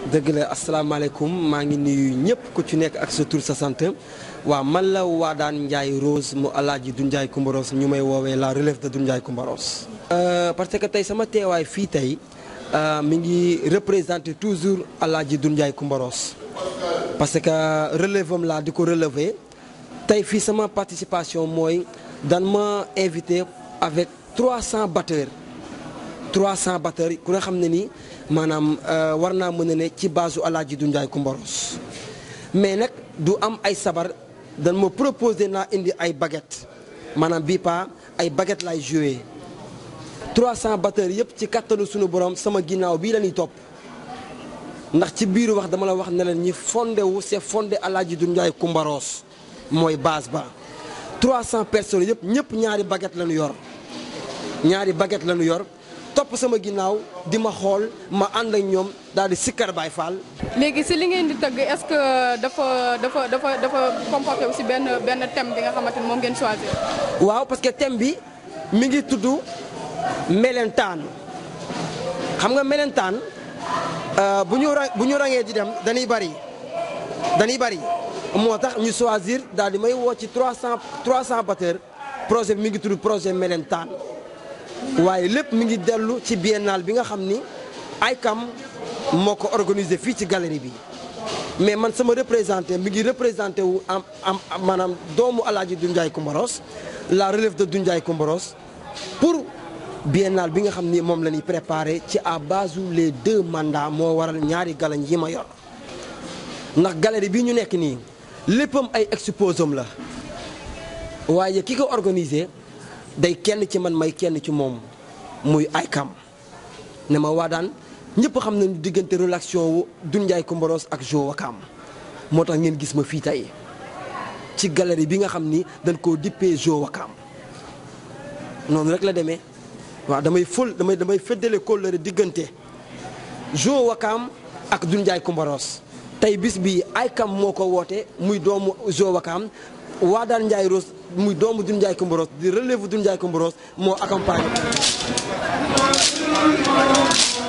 dëgg la asalaamaaleykum maa ngi nuyu ñëpp ku ci nekk ak sa tur sa sant waaw man la Wadane Ndiaye Rose mu alaaji Doudou Ndiaye Coumba Rose ñu may woowee la relève de Doudou Ndiaye Coumba Rose parce que tey sama teewaay fii tey mi ngi représenté toujours alaaji Doudou Ndiaye Coumba Rose parce que relève am laa di ko relever tey fii sama participation mooy dan ma invité avec 300 batteurs 300 batteurs ku nga xam ne ni maanaam war naa mën a ne ci base su alaaji Doudou Ndiaye Coumba Rose mais nag du am ay sabar dan ma proposé naa indi ay baguette maanaam bii pa ay baguette lay joué 300 batteurs yëpp ci kattanu sunu borom sama ginnaaw bii la ñuy topp ndax ci biiru wax dama la wax ne leen ñi fondé wu c'est fondé alaaji Doudou Ndiaye Coumba Rose mooy base ba 300 personnes yëpp ñëpp ñaari baguette la ñu yor ñaari baguette la ñu yor topp sama ginnaaw di ma xool ma ànd ak ñoom daal di sikkar Baay Faal léegi si li ngeen di tëgg est-ce que dafa dafa dafa dafa comporté aussi benn benn thème bi nga xamante ni moom ngeen choisir. waaw parce que thème bi mi ngi tudd melentaan xam nga melentaan bu ñu ra bu ñu rangee di dem dañuy bari dañuy bari moo tax ñu choisir daal di may woo ci 300 300 batteurs projet bi mi ngi tudd projet melentaan waaye lépp mi ngi dellu ci biennale bi nga xam ni ICAM moo ko organisé fii ci galerie bi mais man sama représenté mi ngi représenté wu am am maanaam doomu alaaji Doudou Ndiaye Coumba Rose la relève de Doudou Ndiaye Coumba Rose pour biennale bi nga xam ni moom la ñuy préparé ci à base les deux mandats moo waral ñaari galañ yi ma yor ndax galerie bi ñu nekk nii léppam ay exposam la waaye ki ko organisé day kenn ci man may kenn ci moom muy ICAM ne ma Wadane ñëpp xam nañu diggante relation wu Doudou Ndiaye Coumba Rose ak Jo Wakam moo tax ngeen gis ma fii tey ci galerie bi nga xam ni dañ koo dippee Jo Wakam noonu rek la demee waaw damay fël damay damay feddale kóllëre diggante Jo Wakam ak Doudou Ndiaye Coumba Rose tey bis bi ICAM moo ko woote muy doomu Jo Wakam Wadane Ndiaye Rose muy doomu Doudou Ndiaye Coumba Rose di relève Doudou Ndiaye Coumba Rose moo accompagné